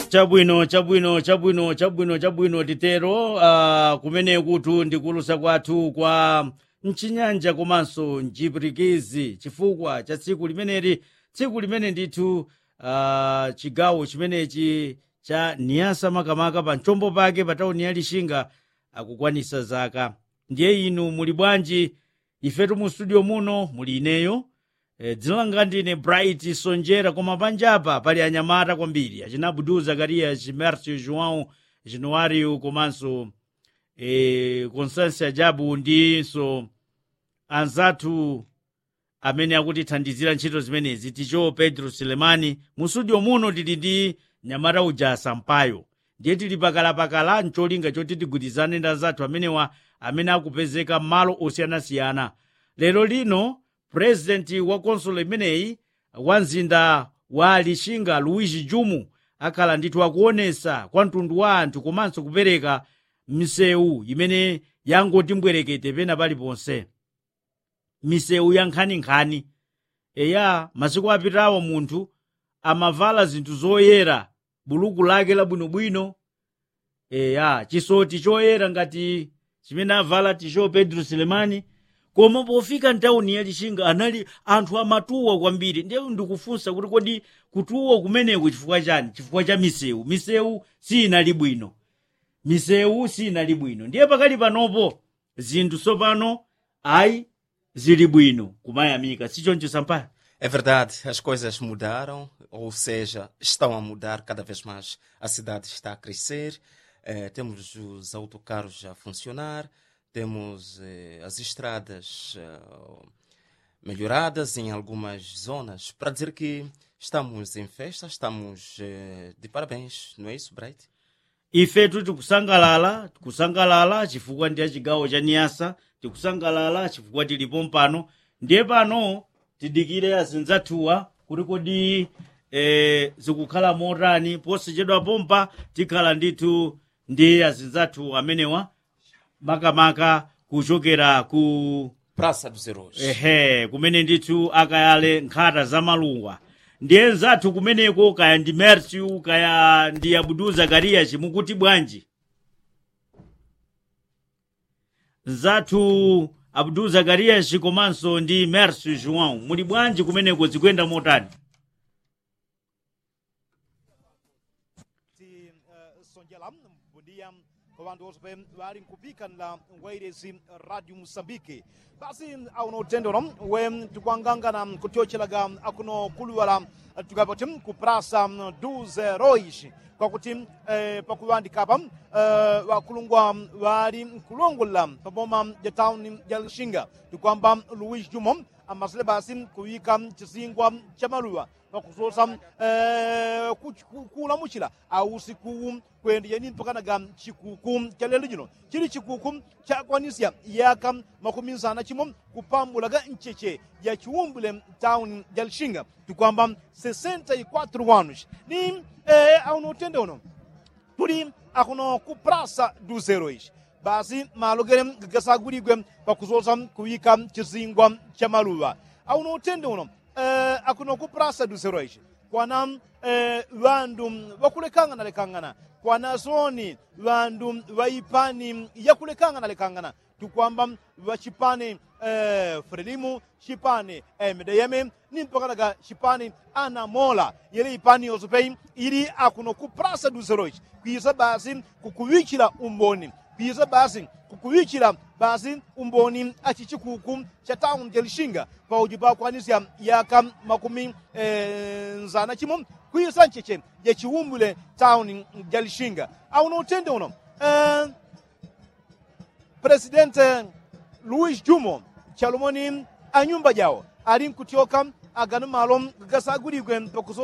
chabwino chabwino chabwino chabwino chabwino titero uh, kumene kutu ndikulusa kwathu kwa mchinyanja komanso mchipirikizi chifukwa cha tsiku limeneli tsiku limene ndithu uh, chigawo chimenechi cha niyasa makamaka pa mchombo pake pa tauni ya lixinga akukwanisa zaka ndiye inu muli bwanji ifetu mu studio muno muli ineyo e, dzina langa ndine bright sonjera koma panjapa pali anyamata kwambiri acina abdu zakarias mercio joão januário komanso e, constância jabu ndinso anzathu amene akutithandizira ntchito zimenezi ticho pedro selemani mu studio muno tili ndi nyamata uja sampayo ndiye tili pakalapakala ncholinga choti tigwirizane ndi anzathu amenewa amene akupezeka m'malo osiyanasiyana lero lino purezidenti wa konsolo imeneyi wa mzinda wa lixinga luigi jumu akhala ndithu akuonesa kwa mtundu wa anthu komanso kupereka misewu imene yangoti mbwerekete pena paliponse misewu ya nkhaninkhani eya masiku apitawo munthu amavala zinthu zoyera buluku lake labwinobwino eya chisoti choyera ngati chimene avala ticho pedro selemani koma pofika ntawuni ya lixinga anali anthu amatuwa kwambiri ndiye ndikufunsa kuti kodi kutuwa kumeneku chifukwa chani chifukwa cha misewu misewu sinali bwino misewu sinali bwino ndiye pakali panopo zinthu tsopano ayi zili bwino kumayamika sichoncho sampayo É verdade, as coisas mudaram, ou seja, estão a mudar cada vez mais. A cidade está a crescer, eh, temos os autocarros a funcionar, temos eh, as estradas eh, melhoradas em algumas zonas. Para dizer que estamos em festa, estamos eh, de parabéns, não é isso, Bright? ifetu tikusangalala tikusangalala chifukwa ndiye chigawo cha niyasa tikusangalala chifukwa tilipo mpano ndiye pano tidikire azinzathuwa kuti kodi e, zikukhala motani posachedwa pompa tikhala ndithu ndi azinzathu amenewa makamaka kuchokera ku Praça dos Heróis. ehe kumene ndithu akayale nkhata za malungwa ndiye nzathu kumeneko kaya ndi merciu kaya ndi abudu zakariya chimukuti bwanji nzathu abudu zakarias komanso ndi merciu joão muli bwanji kumeneko zikuyenda motani ti uh, sonjela bom dia kwa vantu vose pe vari nkupika la wairesi radio moçambique basi auno utendero we tikuangangana kutiochelaga akuno kuluwala tukapati kuprasa duze rois kwakuti eh, pakuvandikapa eh, vakulungwa vari nkulongola paboma ja town ja lixinga tikwamba luis jumo amasile basi kuyika chisingwa cha maluwa pakuzosa eh, kulamukira ausiku kuendeya ni mpakanaga chikuku cha lero lino chili chikuku chakwanisa yaka makumi nsana chimwe kupambulaga mcheche ya chiwumbule town ya lixinga tikwamba 64 anos ni eh, auno utende uno tuli akuno ku praça dos heróis basi malugere gasagurigwe pakuzosa kuyika chizingwa cha maluwa auno utende uno eh, akuno ku praça dos heróis kwana eh, vandu vakulekangana lekangana kwana soni vandu vaipani yakulekangana lekangana tukwamba vachipani eh, frelimu chipani eh, medeyeme ni mpakanaga chipani anamola yele ipani yosopei ili akuno ku praça dos heróis kuisa basi kukuwichira umboni kuisa basi kukuwichira basi umboni aci chikuku cha town ja lixinga pauji pakwanisa yaka makumi eh, nzana chimwe kuisa ncheche ya chiwumbule town ja lixinga auno utende uno eh, presidente luis jumo chalomoni a nyumba jawo ali nkutioka agano malo gasagurigwe pakuzo